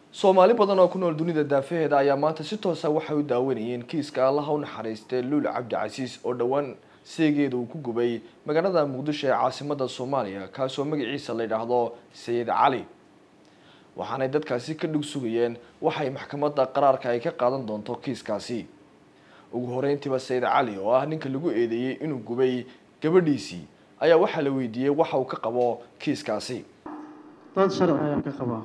soomaali badan oo ku nool dunida daafaheeda ayaa maanta si toosa waxay u daawanayeen kiiska allaha u naxariistay luul cabdicasiis oo dhowaan seegeeda uu ku gubay magaalada muqdisho ee caasimada soomaaliya kaasoo magaciisa la yidhaahdo sayid cali waxaanay dadkaasi ka dhug sugayeen waxay maxkamadda qaraarka ay ka qaadan doonto kiiskaasi ugu horeyntiiba sayid cali oo ah ninka lagu eedeeyey inuu gubay gabadhiisii ayaa waxaa la weydiiyey waxa uu ka qabo kiiskaasi dad sharci ayaan ka qabaa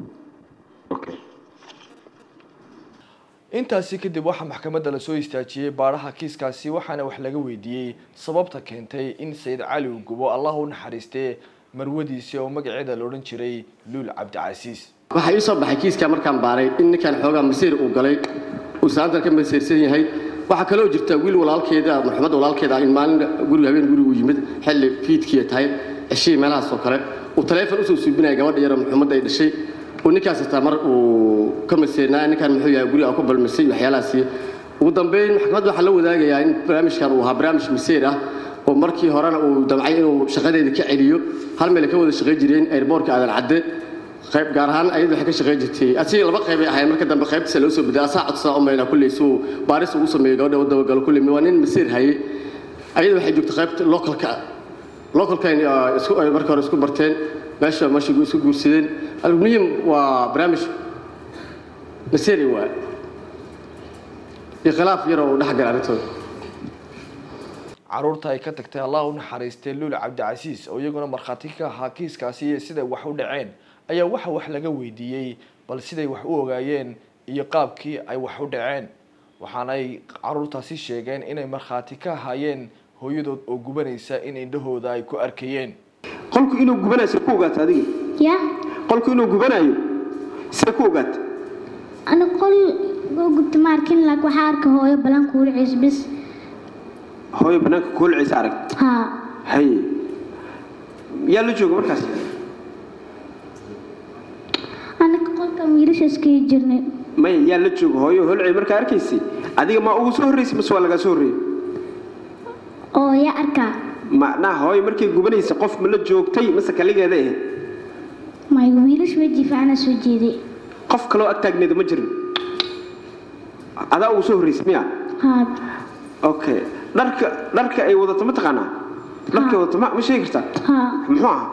intaasi kadib waxaa maxkamadda lasoo istaajiyey baadhaha kiiskaasi waxaana wax laga weydiiyey sababta keentay in sayid cali uu gubo allah u naxariistee marwadiisii oo magaceeda la odhan jiray luul cabdicasiis waxaa ii soo baxay kiiskaa markaan baaray in ninkan xoogaa masiir uu galay uu saantan ka masiirsan yahay waxaa kaloo jirta wiil walaalkeeda maxamed walaalkeeda ah in maalin guriga habeen gurigu yimid xilli fiidkiiya tahay ceshihii meelahaas oo kale uu taleefon usoo suubinaya gabadha yaroo maxamed ay dhashay uu ninkaas xitaa mar uu ka maseernaa ninkan muxuu yahay guriga ku balmisay waxyaalahaasi ugu dambeyn maxkamadda waxaa la wadaagayaa in barnaamijkan uu ahaa barnaamij maseer ah oo markii horena uu damcay inuu shaqadeeda ka celiyo hal meel ay ka wada shaqayn jireen airboortka aadan cadde qayb gaar ahaan ayadu waxay ka shaqayn jirtay asiga laba qayb ay ahayn marka dambe qaybtiisa loo soo bedelay asaa codsadaa u maynaa kulley suu baaris ugu sameeyo gabadha u dabagalo kulley waa nin maseer hayay ayada waxay joogtay qaybta localka localkan isku ay markii hore isku barteen meesha meesha isku guursadeen almuhim waa barnaamij maseeri waa iyo khilaaf yar oo dhex gala arrintooda caruurta ay ka tagtay allah u naxariistay luul cabdicasiis oo iyaguna markhaati ka ahaa kiiskaasi iyo siday wax u dhaceen ayaa waxa wax laga weydiiyey bal siday wax u ogaayeen iyo qaabkii ay wax u dhaceen waxaanay caruurtaasi sheegeen inay markhaati ka ahaayeen hooyadood oo gubanaysa in indhahooda ay ku arkayeen qolku inuu gubanayo see ku ogaata adiga ya qolku inuu gubanayo see ku ogaata ana qol oo gubta ma arkin laakiin waxaa arka hooyo balan kuuliciis bis hooyo banaanka kuulciisa arag haa haye yaa la jooga markaas anaka qolkan wiilashaas kayi jirnay maya yaa la jooga hooyo holcey markaa arkaysay adiga ma ugu soo horraysay mase waa lagaa soo horreeyey oo yaa arkaa macnaha hooyo markay gubanaysa qof ma la joogtay mase kaligeeda ahayd may wiilash weji fiicana soo jeeday qof kaloo ag taagneeda ma jirin adaa ugu soo horraysay miya haa okay dharka dharka ay wadato ma taqaanaa dharka ay wadato ma ma sheegi kartaa haa muxuu ahaa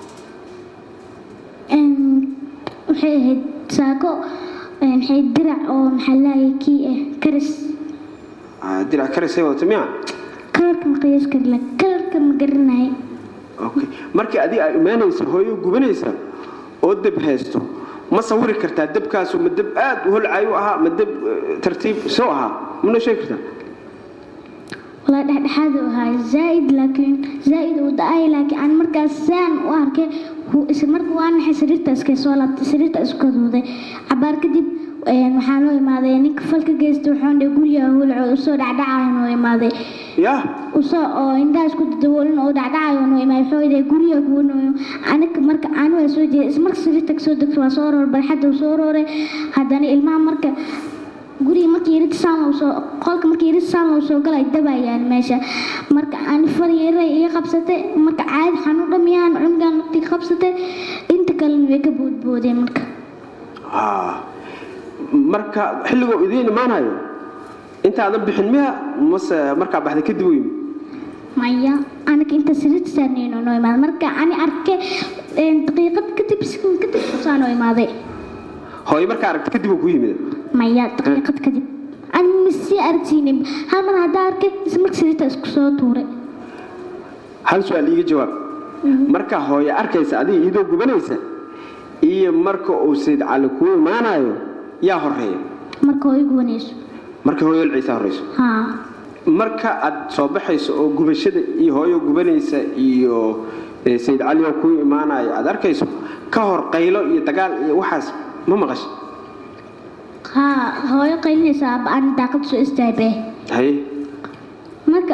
waxay ahayd saako maxay dirac oo maxaa laayay kii ah karis Ah, dirac karisay wadato miya kalarka ma qiyaas karla kalarka ma garanay okay markii adiga ay imaanaysa hooyo gubanaysa oo deb haysto ma sawiri kartaa debkaasu ma deb aad u holcayo ahaa ma deb eh, tartiib soo ahaa mana sheegi kartaa walaa dhexdhexaad u ahaa zaaid laakiin zaaid uu da-ay laakiin aan markaas saan u arkay wuu is marka waa naxay sariirta iska soo laabtay sariirta isku kadooday cabaar kadib een, waxaa loo imaaday ninka falka geystay wuxuu dhe guriga hulcood usoo dhacdhacayo noo imaaday yaa usoo oo indhaha isku daboolin oo dhacdhacayo noo imaaday wuxuu dhe guriga kuwanooyo aniga marka aan waa soo jeeday ismarka sariirta kasoo degto waa soo roor barxadda uu soo rooray haddana ilmaha marka guriga markii yarid saan loo soo qolka markii yarid saan loo soo galay dabayaan meesha marka aan far yaray iga qabsatay marka caadi xanuun dhamiyaan cunugan naftii qabsatay inta kalena way ka boodboodeen marka Ah, marka xilligoo idiin imaanayo intaadan bixin miya mase markaa baxday kadib u yimi maya aniga inta sariirta saarnayno noo imaaday marka ani arkay een, daqiiqad kadib sekund kadib saa noo imaaday hooyo markaa aragta kadib uu ku yimid maya daqiiqad kadib ani masii aragsiinin hal mar haddaa arkay isla marka sariirta isku soo tuuray hal su-aal iiga jawaab marka hooyo arkaysa adiga iyadoo gubanaysa iyo marka uu sayd cali kuu imaanayo yaa horeeya marka oo igu wanayso marka hooyo holciisa horeyso haa marka aad soo baxayso oo gubashada iyo hooyo gubanaysa iyo eh, sayd cali oo kuu imaanayo aad arkayso ka hor qaylo iyo dagaal iyo waxaas ma maqasha haa hooyo qaylinaysa aaba aan daaqad soo istaabee haye marka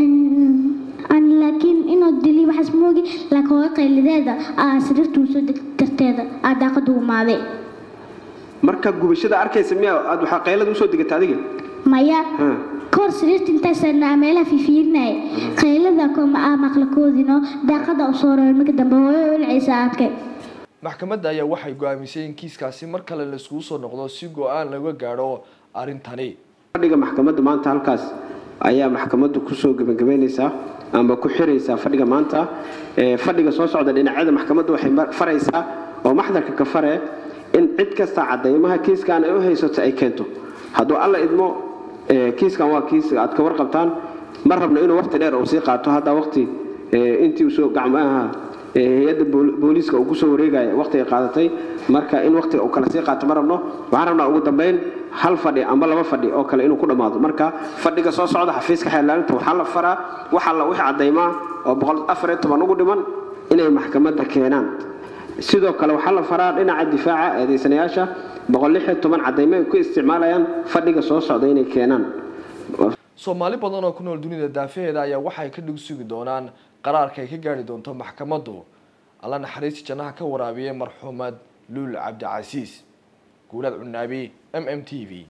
aan laakiin inuu dili waxaas moogi laakiin hooyo qaylideeda aa sariirtuu soo deg darteeda aa daaqada u imaaday marka gubashada arkaysa miyaa aad waxaa qaylada usoo degata adiga maya Ha. kahor sariirta intaasana meelaha fiifiirinaya qaylada kuma aa maqlakoodino daaqada u soo roray marka dambe hooyo olcaysa arkay maxkamadda ayaa waxay go-aamisay in kiiskaasi mar kale laiskugu soo noqdo si go-aan laga gaadho arrintani fadhiga maxkamadda maanta halkaas ayaa maxkamaddu kusoo gebagabeynaysaa amba ku xiraysaa fadhiga maanta fadhiga soo socda dhinacyada maxkamaddu waxay faraysaa oo maxdarka ka fare in cid kasta cadaymaha kiiskan ay u haysato ay keento hadduu alla idmo kiiskan waa kiis aad ka warqabtaan ma rabno inuu waqti dheer uu sii qaato hadda waqti intii usoo gacmaha hay-adda booliiska uu kusoo wareegaya waqti ay qaadatay marka in waqtiga uu kala sii qaato ma rabno waxaan rabnaa ugu dambeyn hal fadhi amba laba fadhi oo kale inuu ku dhammaado marka fadhiga soo socda xafiiska xeelaalinta waxaa la faraa waxa la wixii cadaymaa oo boqol afar iyo toban ugu dhiman inay maxkamadda keenaan sidoo kale waxaa la faraa dhinaca difaaca eedaysanayaasha boqol lix iyo toban cadaymo ay ku isticmaalayaan fadhiga soo socda inay keenaan soomaali badan oo ku nool dunida daafaheeda ayaa waxay ka dhig sugi doonaan qaraarka ay ka gaari doonto maxkamaddu alla naxariista jannaha ka waraabiyey marxuumad luul cabdicasiis guulaad cunaabi m m t v